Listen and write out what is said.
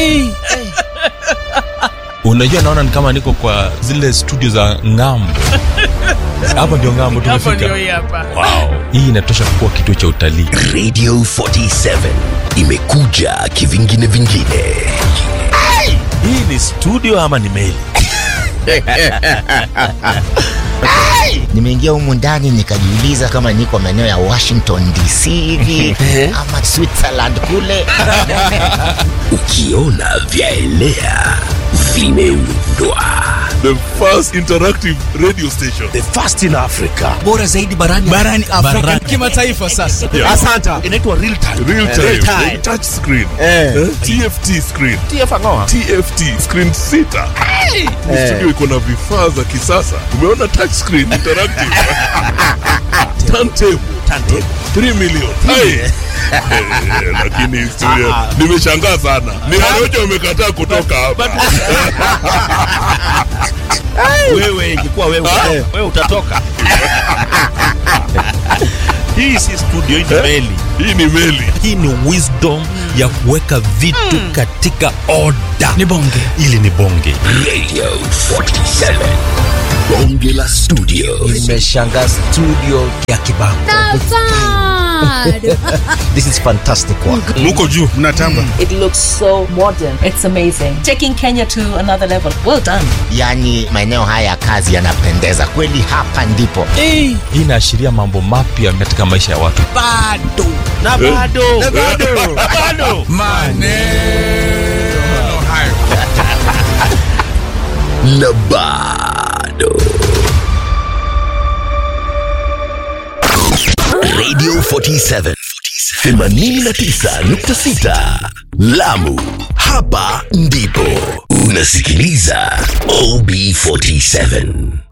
unajua naona ni kama niko kwa zile studio za ngambo hapa ndio ngambo hapo ndio tumefika hii hapa wow. hii inatosha kuwa kituo cha utalii radio 47 imekuja kivingine vingine hii ni studio ama ni meli nimeingia humu ndani nikajiuliza kama niko maeneo ya washington dc hivi ama switzerland kule ukiona vyaelea vimeundwa the first interactive radio station the first in africa bora zaidi barani barani afrika kimataifa sasa Yeah. asanta inaitwa real time real time, Real time. touch screen Eh. Eh? tft screen tft screen sita Ni studio iko na vifaa za kisasa umeona touch screen interactive turntable 3 million Hai. Eh, lakini historia nimeshangaa sana ni Warojo wamekataa kutoka hapa wewe ingekuwa wewe wewe utatoka hii si studio hii ni meli hii ni meli hii ni wisdom ya kuweka vitu katika oda ni bonge ili ni bonge radio 47 bonge la studio nimeshanga studio ya kibango this is fantastic work muko juu mnatamba It looks so modern. It's amazing. Taking Kenya to another level. Well done. yaani maeneo haya ya kazi yanapendeza kweli hapa ndipo hii inaashiria mambo mapya katika maisha ya watu bado na bado na bado bado maneno hayo na bado radio 47 89.6 lamu hapa ndipo unasikiliza ob 47